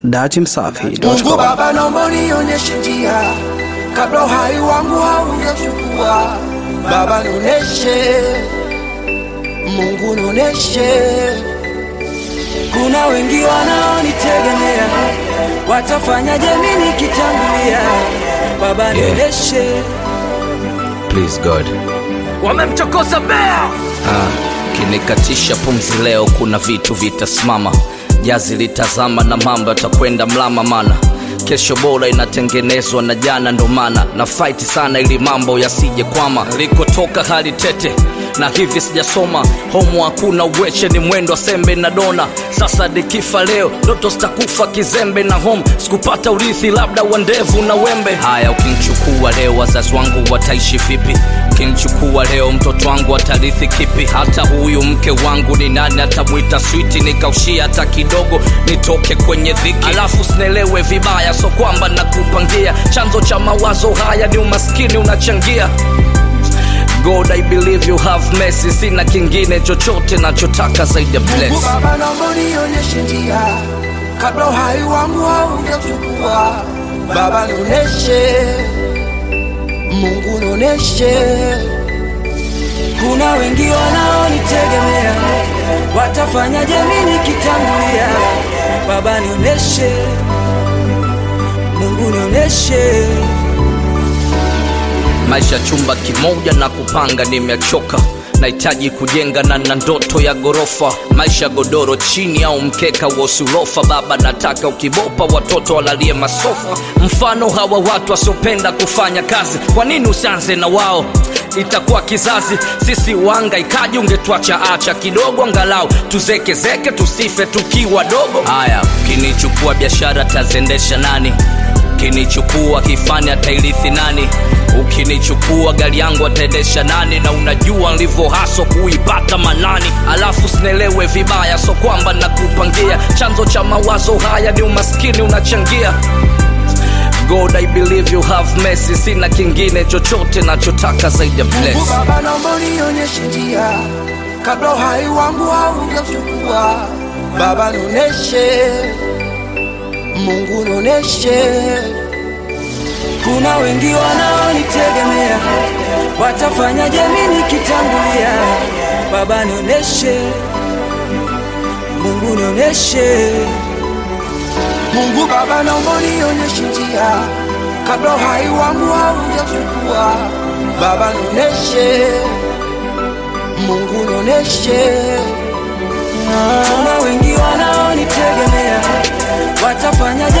Dachi Msafi. Mungu Baba, naomba unionyeshe njia kabla uhai wangu haujachukua. Baba nionyeshe, Mungu nionyeshe. Kuna wengi wanaonitegemea, watafanyaje mimi nikitangulia? Baba nionyeshe. Please God. wamemchokoza bea Ah, kinikatisha pumzi leo, kuna vitu vitasimama, jazi litazama na mambo yatakwenda mlama, mana kesho bora inatengenezwa na jana, ndo maana na fight sana ili mambo yasije kwama. Likotoka hali tete na hivi sijasoma homo, hakuna uweche, ni mwendo wa sembe na dona. Sasa nikifa leo, ndoto zitakufa kizembe na home, sikupata urithi, labda wa ndevu na wembe. Haya, ukinichukua leo, wazazi wangu wataishi vipi? Ukinichukua leo, mtoto wangu atarithi kipi? Hata huyu mke wangu ni nani atamwita switi? Nikaushia hata kidogo, nitoke kwenye dhiki, alafu sinelewe vibaya, so kwamba nakupangia chanzo cha mawazo haya ni umaskini unachangia God, I believe you have mercy. Sina kingine chochote nachotaka zaidi ya Mungu bless. Baba, naomba unionyeshe njia kabla uhai wangu haujachukua. Baba nionyeshe, Mungu nionyeshe. Kuna wengi wanaonitegemea, watafanyaje mimi nikitangulia? Baba nionyeshe, Mungu nionyeshe. Maisha chumba kimoja na kupanga, nimechoka nahitaji kujenga na na ndoto ya gorofa, maisha godoro chini au mkeka wa usulofa. Baba nataka ukibopa watoto walalie masofa, mfano hawa watu wasiopenda kufanya kazi. Kwa nini usianze na wao? Itakuwa kizazi sisi wanga ikaji, ungetwacha acha kidogo, angalau tuzekezeke, tusife tukiwa dogo. Haya, ukinichukua biashara tazendesha nani? Ukinichukua kifani atairithi nani? Ukinichukua gari yangu ataendesha nani? Na unajua nilivyo haso kuipata manani, alafu sinelewe vibaya, so kwamba nakupangia chanzo cha mawazo haya ni umaskini unachangia. God, I believe you have mercy. Sina kingine chochote nachotaka zaidi ya Mungu bless. Baba, naomba unionyeshe njia kabla uhai wangu haujachukua. Baba nionyeshe, Mungu nionyeshe. Kuna wengi wanaonitegemea, watafanyaje mimi nikitangulia? Baba nionyeshe, Mungu nionyeshe. Mungu Baba, naomba unionyeshe njia kabla uhai wangu haujachukua. Baba nionyeshe, Mungu nionyeshe. Kuna wengi wanaonitegemea, watafanyaje